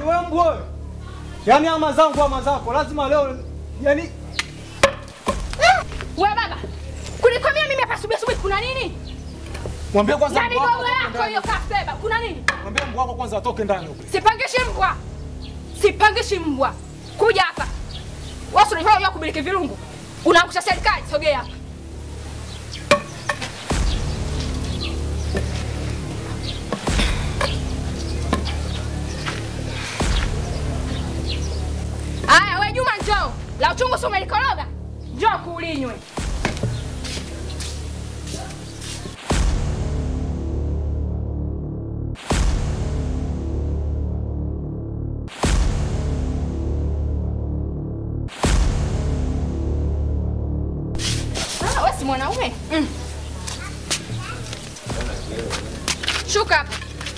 wewe mbwa wewe. Yaani ama zangu ama zako lazima leo yaani We baba, kunikwambia mimi hapa asubuhi asubuhi kuna nini? mwambie kwanza Na mbwa wako migogo atoke yako ndani. hiyo kaseba, kuna nini? Mwambie mbwa wako kwanza atoke ndani huko. Sipangishi mbwa, sipangishi mbwa. Kuja hapa wasi unajua unajua kumiliki virungu, unaangusha serikali. Sogea hapa. Aya, we Juma, njoo. La uchungu si umelikoroga? Njoo kuulinywe. Ah, wewe si mwanaume? Mm. Shuka hapa.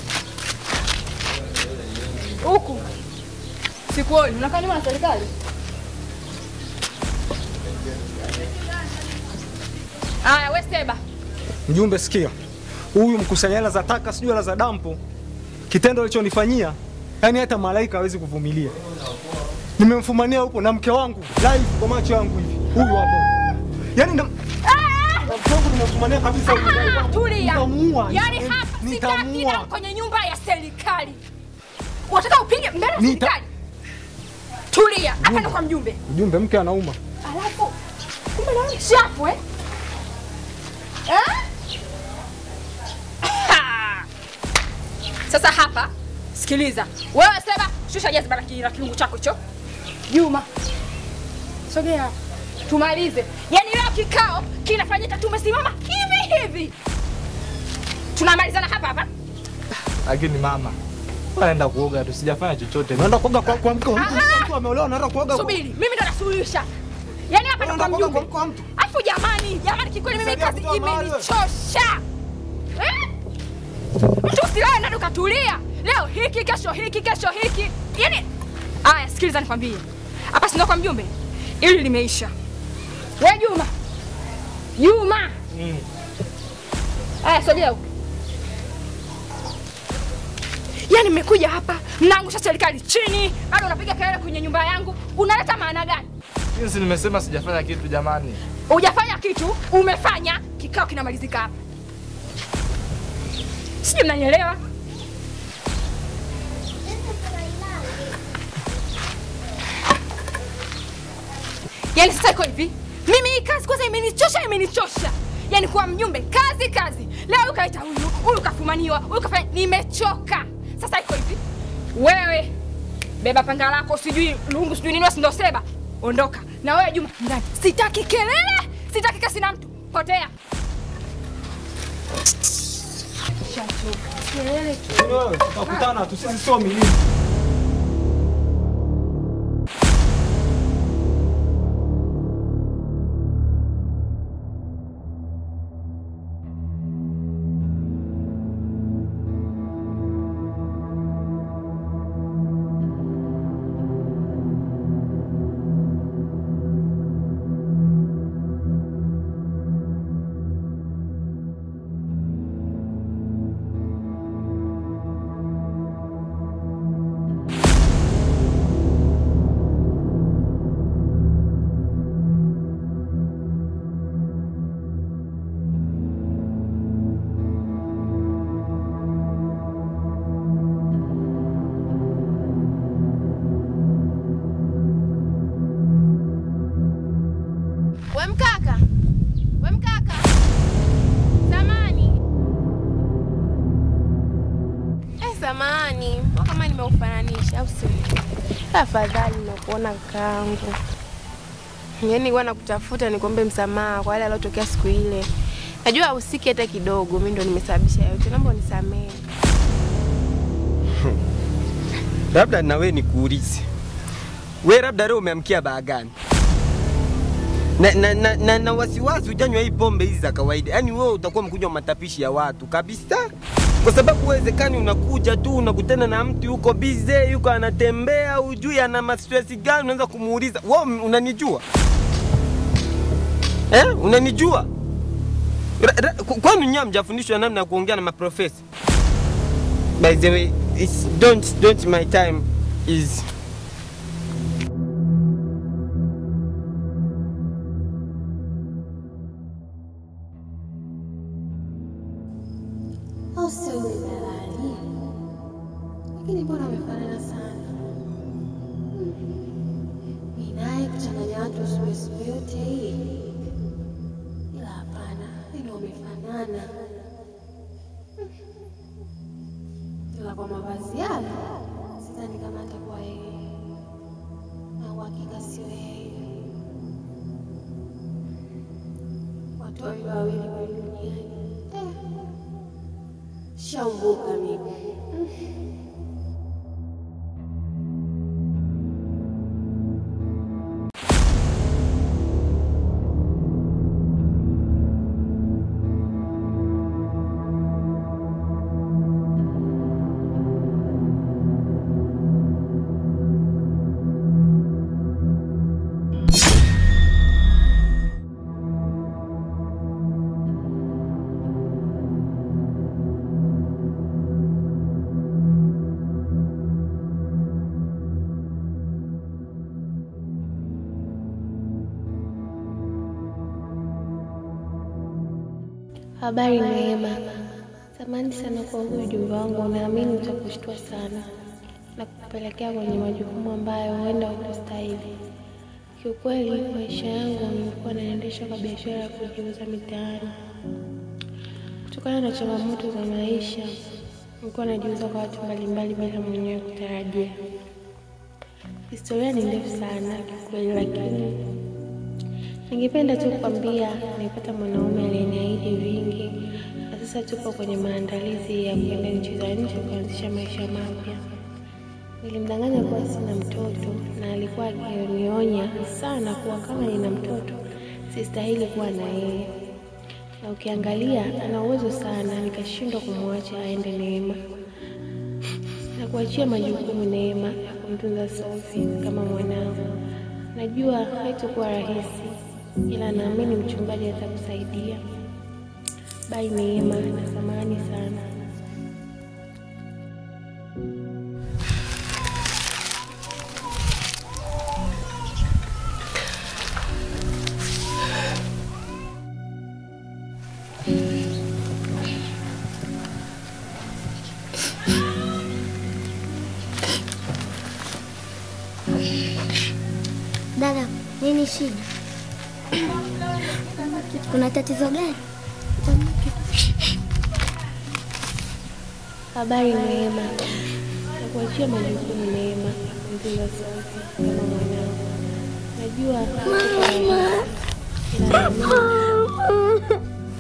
Huku. Sikuoni, unakaa nyuma na serikali. Aya, we Seba. Mjumbe, sikia, huyu mkusanya hela za taka, sijui hela za dampo, kitendo alichonifanyia, yaani hata malaika hawezi kuvumilia. Nimemfumania huko na mke wangu live kwa macho yangu hivi, huyu hapo, yaani na na mke wangu nimemfumania kabisa huyu. Ah, Tulia. Nitamuua. Yaani hapa sitaki Nitamuua. damu kwenye nyumba ya serikali. Unataka upige mbele ya Nita- serikali? Tulia. Hapa ndo kwa mjumbe. Mjumbe, mke anauma. Alafu kumbe nawe ni shafu eh? Eh? Ha! Sasa hapa sikiliza. Wewe sema shusha jazi bana kila kilungu chako hicho. Juma. Sogea. hapa. Tumalize. Yaani leo kikao kinafanyika tumesimama hivi hivi. Tunamalizana hapa hapa. Lakini mama, naenda kuoga tu, sijafanya chochote. Unaenda kuoga kwa, kwa mke wa mtu, Ah! mtu ameolewa, unaenda kuoga kwa- Subiri, mimi ndo nasuluhisha. Yaani hapa ndo kwa Unaenda kuoga mjumbe. kwa mtu. Afu jamani, jamani kikweli mimi Saidia kazi kutoa mahali wewe. imenichosha. Eh? Mtu usilale ndani ukatulia. Leo hiki, kesho hiki, kesho hiki. Yaani Aya, sikiliza nikwambie. Hapa sina kwa mjumbe. Ili limeisha. We Juma. Juma. Mm. Aya, sogea huko. Yaani mmekuja hapa, mnaangusha serikali chini, bado unapiga kelele kwenye nyumba yangu. Unaleta maana gani? Jinsi nimesema sijafanya kitu jamani. Hujafanya kitu, umefanya. Kikao kinamalizika hapa. Sijui mnanielewa? Yaani sasa iko hivi, mimi hii kazi kwanza imenichosha, imenichosha. Yaani kuwa mjumbe, kazi kazi. Leo ukaita huyu, huyu kafumaniwa, huyu kafanya, nimechoka. Sasa iko hivi, wewe beba panga lako, sijui lungu, sijui nini, si ndo seba, ondoka na wewe Juma ndani. Sitaki kelele, sitaki kasi na mtu, potea. Shachoka. Kelele tu. Wewe, tutakutana tu, sisi sio milima. We mkaka, we mkaka, samani. Eh, samani, mbona kama nimeufananisha au sio? Afadhali nakuona kakaangu. Yaani huwa nakutafuta nikuombe msamaha kwa yale yaliyotokea siku ile. Najua hahusiki hata kidogo, mimi ndo nimesababisha yote. Naomba unisamehe. Labda na wewe nikuulize, we labda leo umeamkia baa gani? Na, na, na, na, na wasiwasi ujanywa hii pombe hizi za kawaida, yaani wewe utakuwa mkunywa matapishi ya watu kabisa, kwa sababu uwezekani unakuja tu unakutana na mtu yuko bize, yuko anatembea, ujui ana mastresi gani, unaanza kumuuliza wewe, unanijua eh? Unanijua Ra- ra- ku- kwani nyinyi hamjafundishwa namna ya kuongea na maprofesa? By the way, it's don't don't my time. Easy. au sio yule dalali? Lakini mbona amefanana sana? Hmm. Ni naye kuchanganya watu asubuhi yote hii, ila hapana, ndio wamefanana. Hmm. Ila kwa mavazi yale sidhani kama atakuwa yeye, na uhakika sio yeye. Watu wawili wawili kwa duniani eh. Shaumbuka mimi. Habari Neema, samahani sana kwa huu ujumbe wangu, naamini utakushtua sana na kukupelekea kwenye majukumu ambayo huenda hukustahili. Kiukweli, maisha yangu nilikuwa naendesha kwa biashara ya kujiuza mitaani. Kutokana na changamoto za maisha, nilikuwa najiuza kwa watu mbalimbali bila mwenyewe kutarajia. Historia ni ndefu sana kiukweli, lakini Ningependa tu kukwambia nilipata mwanaume aliyeniahidi vingi, na sasa tupo kwenye maandalizi ya kwenda nchi za nje kuanzisha maisha mapya. Nilimdanganya kuwa sina mtoto, na alikuwa akinionya sana kuwa kama nina mtoto sistahili kuwa na yeye, na ukiangalia ana uwezo sana, nikashindwa kumwacha aende Neema na kuachia majukumu Neema ya kumtunza Sophie kama mwanangu. Najua haitakuwa rahisi, ila naamini mchungaji atakusaidia. Bai Neema, na samahani sana. Dada, nini shida? Kuna tatizo gani? Habari Neema, na kuachia majukumu Neema ya kumtunza Sophie kama mwanangu. Najua haitakuwa rahisi, ila naamini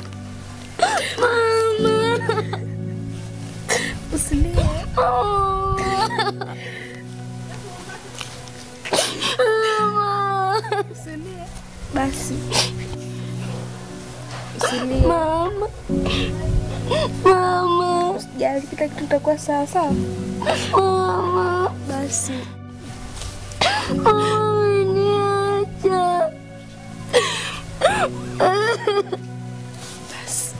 Usilie. Usilie. Basi. Usilie. Mama. Mama. Usijali, kila kitu kitakuwa sawa sawa. Mama. Basi. Mama, niacha. Basi.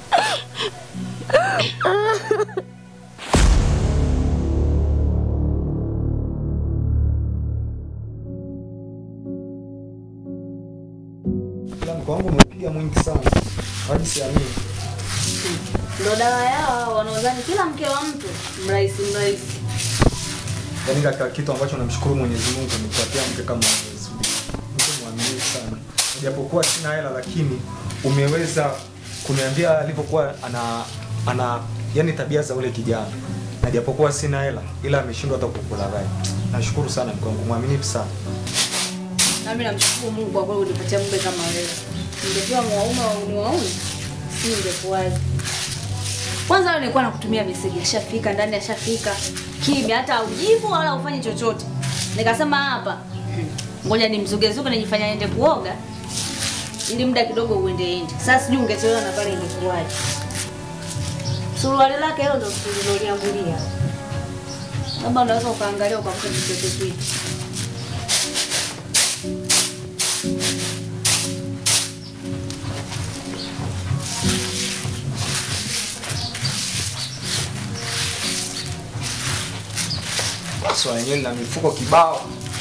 Ila mko wangu umepiga mwingi sana hadi siamini. Ndo dawa yao wanaodhani kila mke wa mtu mrahisi mrahisi. Yaani katika kitu ambacho namshukuru Mwenyezi Mungu amekupatia mke kama wewe. Mke mwaminifu sana. Japokuwa sina hela lakini umeweza kuniambia alivyokuwa ana ana yani tabia za ule kijana. Na japokuwa sina hela ila ameshindwa hata kukula rai. Nashukuru sana mke wangu mwaminifu sana. Nami namshukuru Mungu kwa kweli unipatia mume kama wewe. Ningekuwa mwaume wa uni wauni, si ingekuwaje. Kwanza leo nilikuwa nakutumia message, ashafika ndani, ashafika kimya, hata ujibu wala ufanye chochote. Nikasema hapa hmm, ngoja nimzugezuge nijifanya ende kuoga ili muda kidogo uende ende. Sasa sijui ungechelewa na pale ingekuwaje. Suruali lake hilo ndo tuliloliambulia. Labda unaweza ukaangalia ukakuta kitu kitu. So yenyewe na mifuko kibao.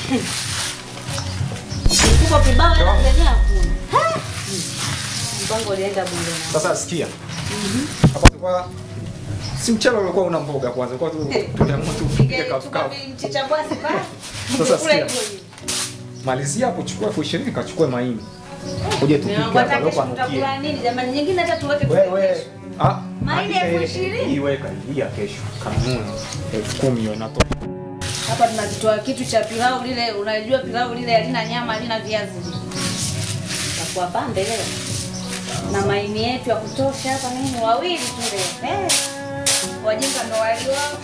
Mfuko kibao hela zenyewe hakuna. Mpango ulienda bure. na- Sasa sikia. Hapa tulikuwa si mchele ulikuwa una mboga kwanza. Kwa tu tuliamua tu tupike kafu Chukua kafu. mchicha bwasi pale. Sasa Kula sikia. hivyo hivyo. Malizia hapo chukua elfu ishirini kachukue mahindi. Uje tupike Mungu, hata hapa kesho leo panukie. tutakula nini jamani? Nyingine hata tuweke Wewe kesho. ah Mahindi andika elfu hii- ishirini? Hii weka hii ya kesho. Kanuni elfu kumi hiyo inatoka. Hapa tunakitoa kitu cha pilau lile, unajua pilau lile halina nyama, halina viazi. Takuwa pambe leo. Na maini yetu ya kutosha hapa nini wawili tu leo. Eh. Wajinga ndo wali wao.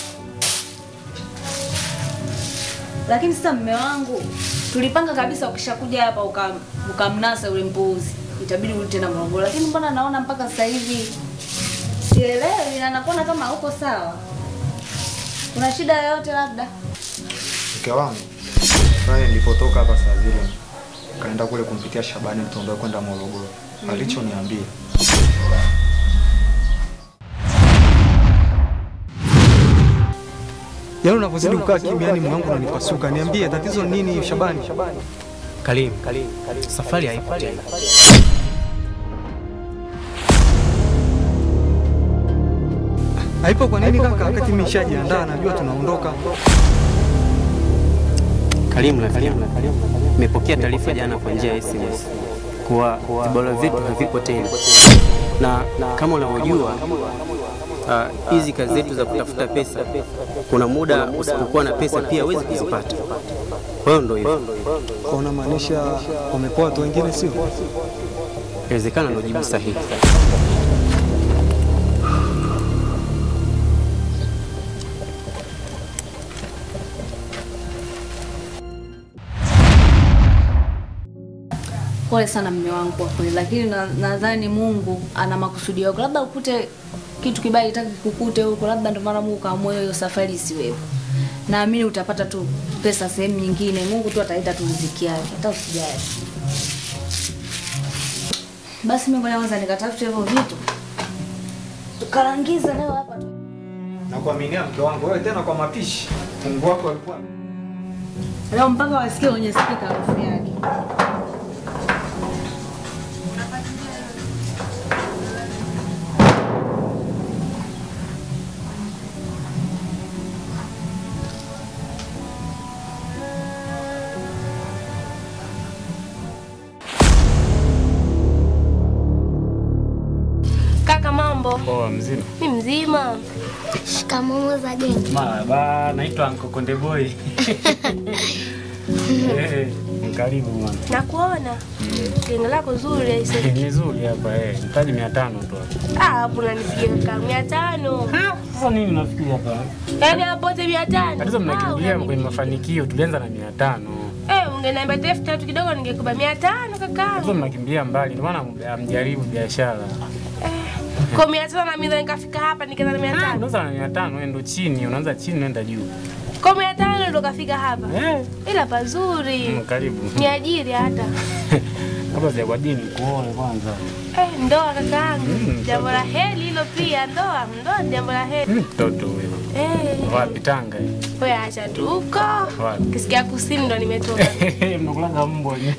Lakini sasa mme wangu tulipanga kabisa ukishakuja hapa uka- ukamnasa ule mpuuzi itabidi urudi tena Morogoro, lakini mbona naona mpaka sasa hivi sielewi na nakuona kama hauko sawa. Kuna shida yoyote labda? Mke wangu pale nilipotoka hapa saa zile kaenda kule kumpitia Shabani mtondo kwenda Morogoro. Alichoniambia Yaani unavyozidi kukaa kimya, yani moyo wangu unanipasuka. Niambie tatizo ni nini Shabani? Karim, safari haipo tena. Haipo kwa nini kaka? Wakati mimi nishajiandaa najua tunaondoka. Karim, rafiki yangu, nimepokea taarifa jana kwa njia ya SMS kuwa vibalo vyetu havipo tena, na kama unavyojua ah, hizi kazi zetu za kutafuta pesa, kuna muda usipokuwa na pesa pia huwezi kuzipata. Kwa hiyo ndo hivyo, Kwa unamaanisha wamepoa watu wengine sio? inawezekana ndo jibu sahihi. Pole sana mme wangu kwa kweli, lakini na- nadhani Mungu ana makusudi yako, labda ukute kitu kibaya itaki kukute huko, labda ndio maana Mungu kaamua hiyo safari isiwepo. Naamini utapata tu pesa sehemu nyingine, Mungu tu ataleta tu riziki yake, hata usijali. Basi mimi ngoja kwanza nikatafute hivyo vitu tukarangiza leo hapa tu. Nakuaminia mke wangu, wewe tena kwa mapishi. Mungu wako alikuwa Leo mpaka wasikie kwenye spika harufu yake. Kaka, mambo? Poa, mzima. Mi mzima. Shikamoo za gengi. Marhaba, naitwa Anko Konde Boy. Eh, karibu bwana. Nakuona genge lako zuri aise. Ni zuri hapa eh, mtaji 500 tu hapa. Ah, hapo unanipigia kaka mia tano. Sasa nini unafikiri hapa? Yaani hapo wote mia tano. Tatizo Ah, mnakimbilia unani- kwenye mafanikio, tulianza na 500. Eh, ungeniambia tu elfu tatu kidogo ningekupa mia tano Tatizo kaka. mnakimbilia mbali, ndio maana mjaribu biashara. Kwa mia tano na mimi ndo nikafika hapa nikaanza na mia tano. Unaanza na 500, wewe ndo chini, unaanza chini unaenda juu. Kwa mia tano ndo kafika hapa. Eh, Ila pazuri. mm, karibu. Ni ajiri hata. Kabla sijakwambia nikuoe kwanza. Eh, ndoa kakaangu. Mm, Jambo la heri hilo pia ndoa. Ndoa ni jambo la heri. Mm, Mtoto wewe. Eh, Wapi Tanga? eh? wewe acha tu huko. Wapi? Kisikia kusini ndo nimetoka. Mnakulanga mbwa ni.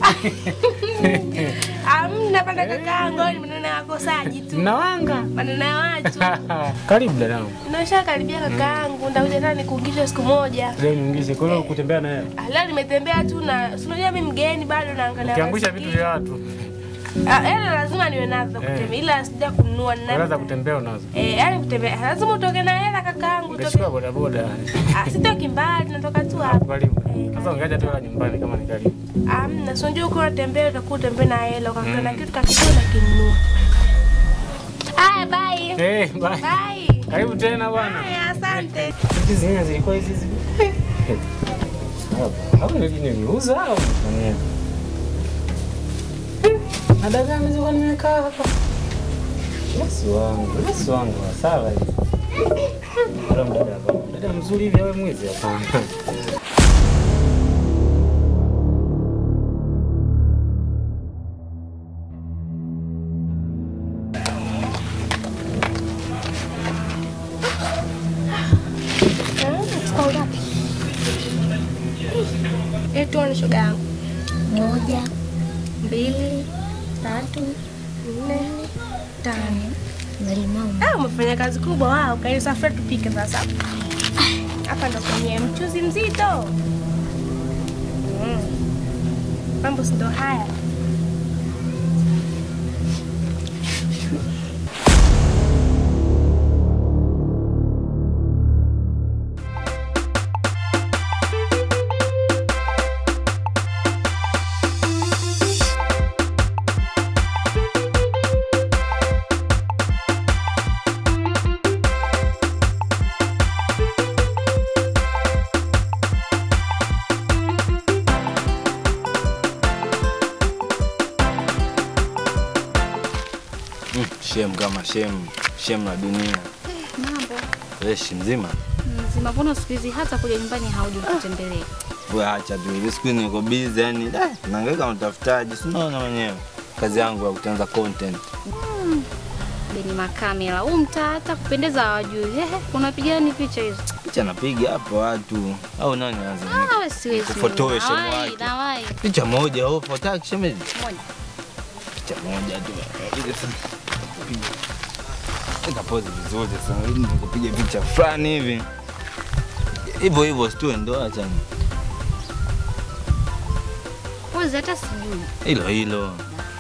Amna panda kakaangu, ni maneno ya wakosaji tu. Mnawanga. Maneno ya watu. Karibu dadangu. Nasha karibia kakaangu, ndakuja tena nikuungishe siku moja. Leo niungishe. Kwa hiyo kutembea na yeye. Ah, Leo nimetembea tu na si unajua mimi mgeni bado naangalia. Ukiangusha vitu mazingira. vya watu. Ah, hela lazima niwe nazo za Eh. kutembea ila sija kununua Hela za nina. kutembea unazo. Eh, yani kutembea lazima utoke na hela kakaangu, utoke. Ungechukua bodaboda. Ah, sitoki mbali, natoka tu Hapo hapa. karibu. Eh, Sasa ungeacha tu hela nyumbani kama ni karibu. Amna, si unajua uko unatembea utakuwa utembea na hela ukakaa na kitu kakidogo unakinunua. Haya, bye. Eh, bye. Bye. Karibu tena bwana. Haya, asante. Hizi zingine zilikuwa hizi hizi. Hapo. Hapo ndio niliuza au nifanyia? Na dagaa nilizokuwa nimekaa hapa. Yesu wangu, Yesu wangu, sawa hivi. Ndio mdada hapa. Dada mzuri hivi awe mwizi hapa. Chukua ngapi? Eh, tuone shoga yangu. Moja, Mbili, tatu, nne, tano. na limau. Ah, umefanya kazi kubwa wao. Kaini safari tupike sasa. Hapa ndo kwenye mchuzi mzito. Mm. Mambo si ndo haya. Mm, shem kama shem, shem la dunia. Mambo Fresh mzima. mzima, mbona siku hizi hata kuja nyumbani hauji kutembelea? Wewe acha tu. Hivi siku hizi niko busy yani, da, nahangaika na utafutaji. Si unaona mwenyewe. Kazi yangu ya kutengeneza content. Beni makamera huu mtaa hata kupendeza hawajui. Ehe, unapiga nini picha hizo? Picha napiga hapo watu. Au nani anza? Ah, wewe siwezi. Kufotoe shemu Nawai, wake. nawai. Picha moja au fotaki shemeji? Moja. Picha moja tu. Ile sasa. Eka pose vizuri sana. Ili nikupiga picha fulani hivi. Hivyo hivyo situe ndo acha. Kwanza hata sijui. Hilo hilo.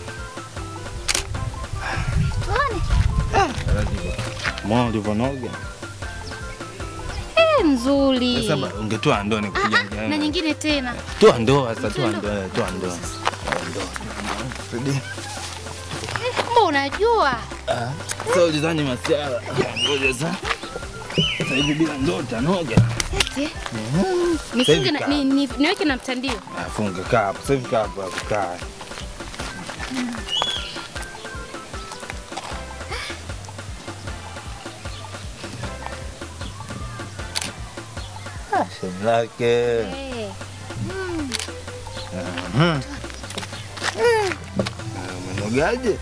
Tuone. Mwana ulivyonoga. Eh, nzuri. Sasa ba- ungetoa ndoo nikupiga Ah, mjane. na nyingine tena. Toa ndoo sasa, toa Toa ndoo, eh, toa ndoo. Toa ndoo. Rudi. Eh, mbona unajua? Ah, Sasa ulizani masiara. Ngoja sasa. Sasa hivi bila ndoo tanoga. Eti. Mhm. Sasa Nifunge hivi na kaa. ni, ni, niweke na mtandio. Ah, funga kaa hapo. Sasa hivi kaa hapo hapo kaa. Ah, shemu lake. Eh. Mhm. Ah, Umenogaje?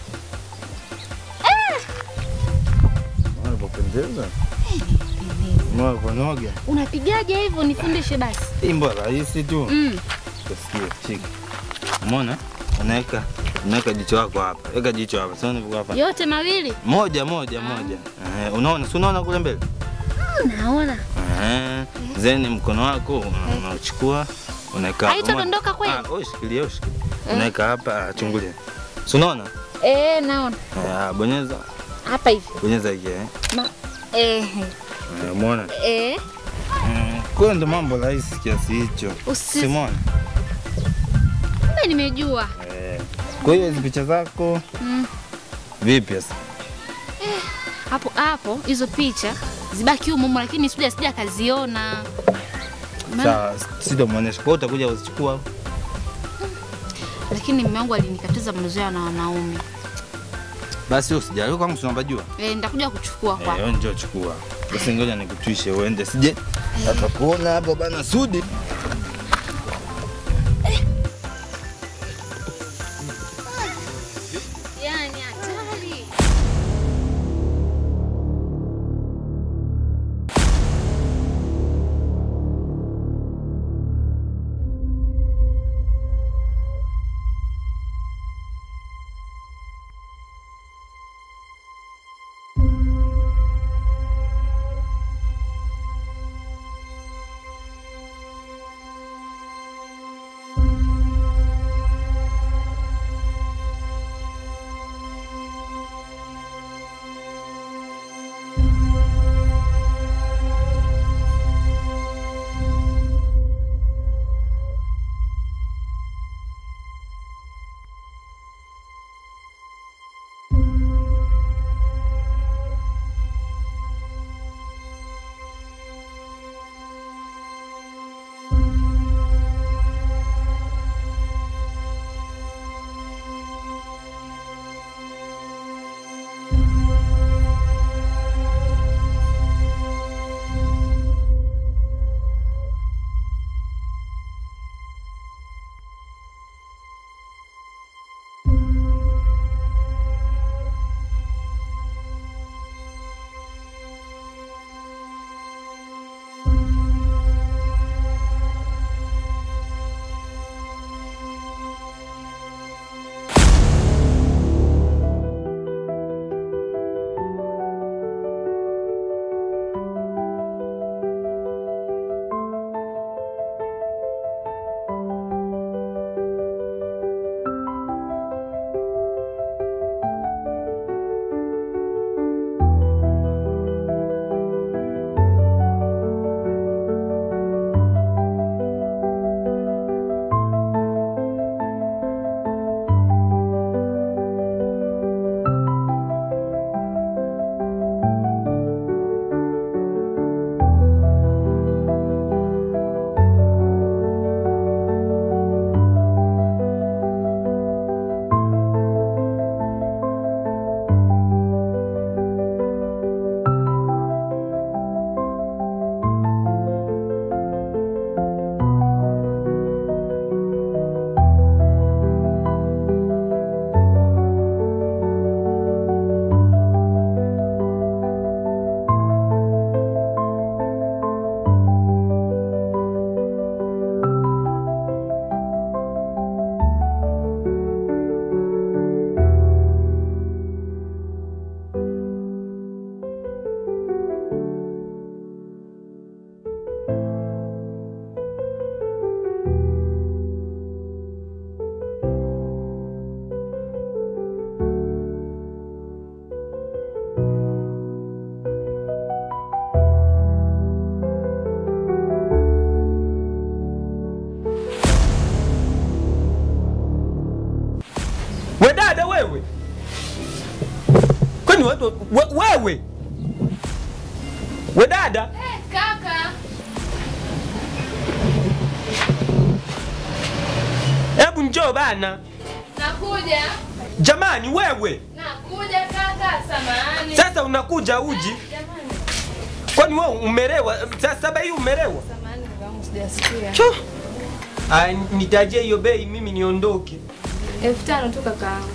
Unapopendeza. Unaponoga. Unapigaje hivyo nifundishe basi. Hii mbona rahisi tu. Mm. Sikia, shika. Umeona? Unaweka unaweka jicho lako hapa. Weka jicho hapa. Sasa unavyo hapa. Yote mawili? Moja moja moja. Eh, unaona? Si unaona kule mbele? Naona. Eh, zeni mkono wako una- unachukua unaweka hapa. Haitadondoka kweli? Ah, wewe shikilia, wewe shikilia. Unaweka hapa, ah, chungulia. Si unaona? Eh, naona. Eh, ah, bonyeza. Hapa hivi. Bonyeza hiki eh. Ma eh Eh, Umeona? eh Mm, Kwa ndo mambo rahisi kiasi hicho. Usi- Simona. kumbe nimejua. Eh. Kwa hiyo hizi picha zako Mm. vipi sasa? Hapo hapo hizo picha zibaki humo humo, lakini sija sija kaziona. Maana- Sawa, sitamwonyesha. Kwa hiyo utakuja uzichukua. Lakini mume wangu alinikatiza mazoea na wanaume. Basi usijali kwangu si unapajua. Eh, nitakuja kuchukua Eh, kwa. wewe njoo chukua. Basi ngoja nikutwishe uende. Sije atakuona hapo bana Sudi. Yaani hatari. wewe kwani watu we, wewe we dada Kaka, hebu njoo bana nakuja. jamani wewe Nakuja kaka, samahani. sasa unakuja uji kwani wewe umerewa sasa saba hii umerewa Samahani ndugu yangu sijasikia. Cho. Aya, nitajie hiyo bei mimi niondoke Elfu tano tu kakaangu.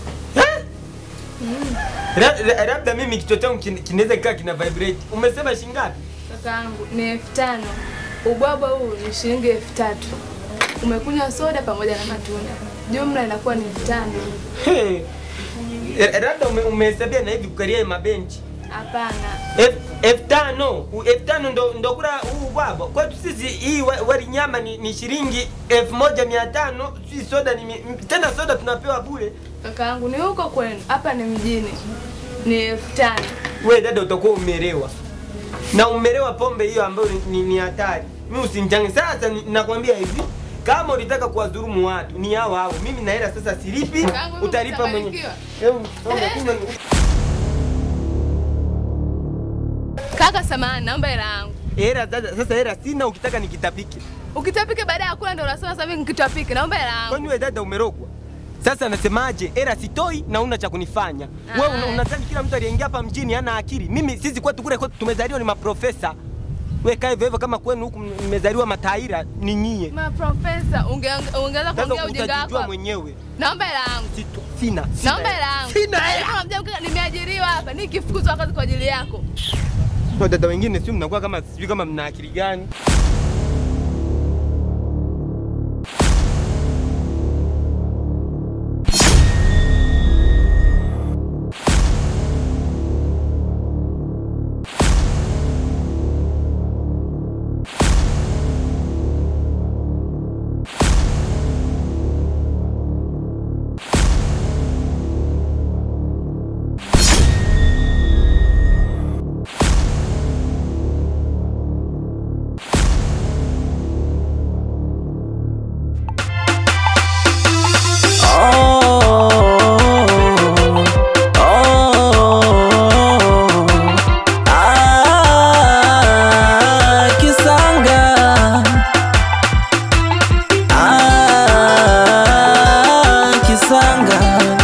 La- la- labda mimi kichwa changu kin- kinaweza kikaa kina vibrate umesema shingapi Kakaangu ni elfu tano. Ubwabwa huu ni shilingi elfu tatu. Umekunywa soda pamoja na matunda, jumla inakuwa ni elfu tano. Hey. Eh, labda ume- umehesabia na hivi kukaria mabenchi Hapana, Elfu- elfu tano U- elfu tano ndo, ndo kula huu bwabwa kwetu sisi hii wa- wali nyama ni, ni shilingi elfu moja mia tano si soda ni mi, m- tena soda tunapewa bure kakaangu ni huko kwenu, hapa ni mjini, ni elfu tano. we dada utakuwa umerewa na umerewa pombe hiyo ambayo ni- ni ni hatari mi usinchange sasa ni- nakwambia hivi kama ulitaka kuwadhulumu watu ni hao hao mimi na hela sasa silipi Kakaangu, mimi utalipa mwenye utabarikiwa. Hebu, songa, kunywa. Kaka samahani, naomba hela yangu. hela sasa sasa hela sina ukitaka nikitapike Ukitapika baada ya kula ndio unasema sasa hivi nikitapike, naomba hela yangu. kwani we dada umerogwa sasa nasemaje hela sitoi na una cha kunifanya wewe una, unadhani kila mtu aliyeingia hapa mjini hana akili mimi sisi kwetu kule kwetu tumezaliwa ni maprofesa we kaa hivyo hivyo kama kwenu huku mmezaliwa mataira ni nyie Ma profesa, unge- ungeweza sasa kuongea ujinga utajijua wako. mwenyewe Naomba hela yangu. Sito- sina sina Naomba hela yangu. Sina hela. Kama mjamka nimeajiriwa hapa, nikifukuzwa kazi kwa ajili yako. Kwa dada wengine sio mnakuwa kama sijui kama mna akili gani Kisanga Ah, Kisanga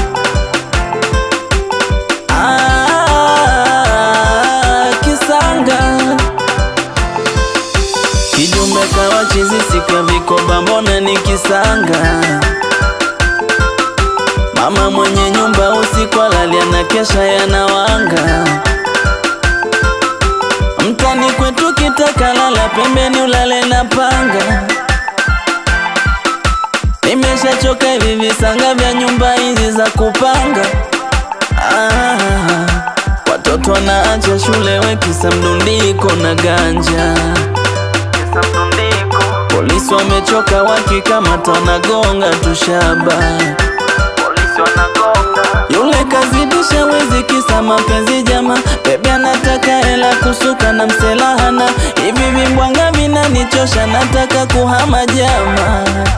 Ah, Kisanga Kidume kawa chizi siku ya vikoba mbona ni kisanga Mama mwenye nyumba usiku alalia na kesha yanawanga Mtani kwetu kitaka lala pembeni ulale na panga Nimeshachoka hivi visanga vya nyumba hizi za kupanga ah, Watoto wanaacha shule wekisa mdundiko na ganja Polisi wamechoka wakikamata wanagonga tushaba yule kazidisha wezi kisa mapenzi jama Bebe anataka hela kusuka na mselahana Hivi vimbwanga vinanichosha nataka kuhama jama